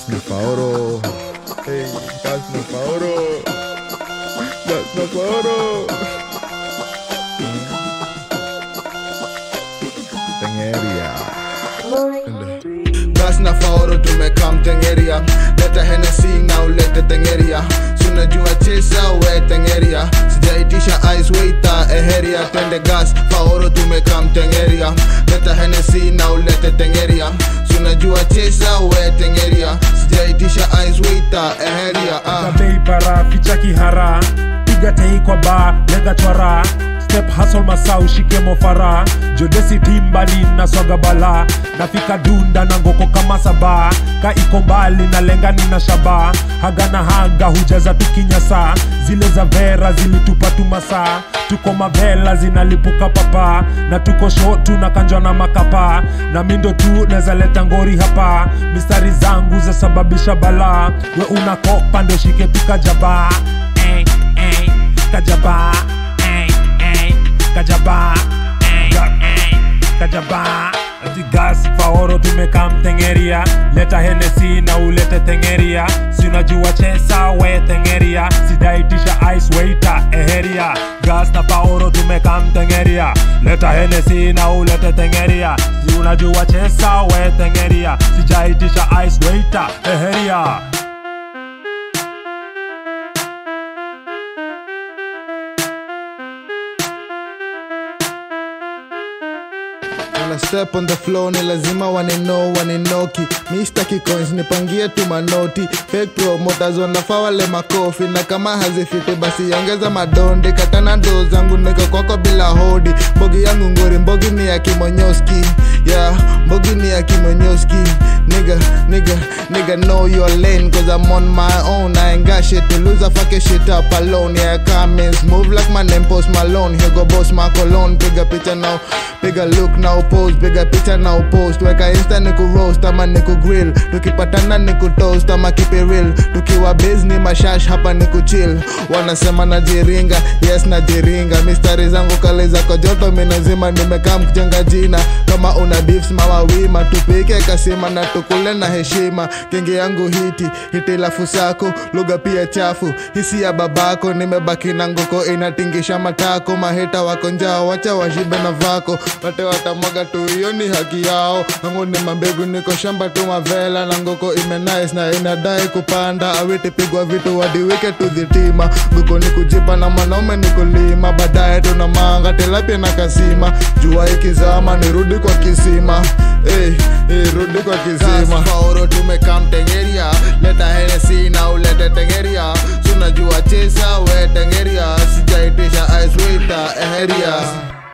na faoro hey, gas na faoro gas na faoro tengeria gas na faoro tumekam tengeria leta henesi na ulete tengeria sunajua chesa we tengeria sijaitisha ice waiter eheria twende gas faoro tumekam tengeria leta henesi na ulete tengeria sunajua chesa we tengeria sijaitisha ice waiter eheria ah. bei para ficha kihara piga tei kwa ba lenga twara step hustle masau shike mofara jodesi timbali na swaga bala nafika dunda na ngoko kama saba ka iko mbali na lenga nina shaba haga na haga hujaza tukinyasa zile za vera zilitupa tumasa tuko mavela zinalipuka papa na tuko shotu na kanjwa na makapa na mindo tu neza leta ngori hapa mistari zangu zasababisha bala we unakopa ndo shike pika jaba eh, eh, kajaba eh, eh, kajaba eh, eh, kajaba ati gas faoro tumeka mtengeria leta henesi na ulete tengeria si unajua chesa we tengeria sidaitisha ice waiter eheria gas na faoro tumeka mtengeria leta henesi na ulete tengeria si unajua chesa we tengeria sijaitisha ice waiter eheria When I step on the floor ni lazima wanino waninoki mistaki coins nipangie tu manoti fake promoters wanafaa wale makofi na kama hazifiti basi ongeza madondi katana ndoo zangu niko kwako bila hodi mbogi yangu ngori mbogi ni ya kimonyoski yeah mbogi ni ya kimonyoski nigga nigga nigga know your lane cause I'm on my own I ain't got shit to lose I fuck your shit up alone yeah comments move like my name post Malone here go boss my cologne piga picha now piga look now pose piga picha now post weka insta niku roast ama niku grill tukipatana niku toast ama keep it real tukiwa biz ni mashash hapa niku chill wanasema najiringa yes najiringa mistari zangu kale zako joto minazima nimekaa mkujenga jina kama una beefs mawawima tupike kasima na tukule na heshima kenge yangu hiti hiti lafu sako lugha pia chafu hisi ya babako nimebaki na ngoko inatingisha matako maheta wako njao wacha washibe na vako wate watamwaga tu hiyo ni haki yao nangu ni mambegu niko shamba tu mavela na ngoko imenice na inadai kupanda awiti pigwa vitu wadiwike tudhitima ngoko ni kujipa na mwanaume ni kulima baadaye tuna manga tilapia na kasima jua ikizama nirudi kwa kisima hey, hey, rudi kwa kisima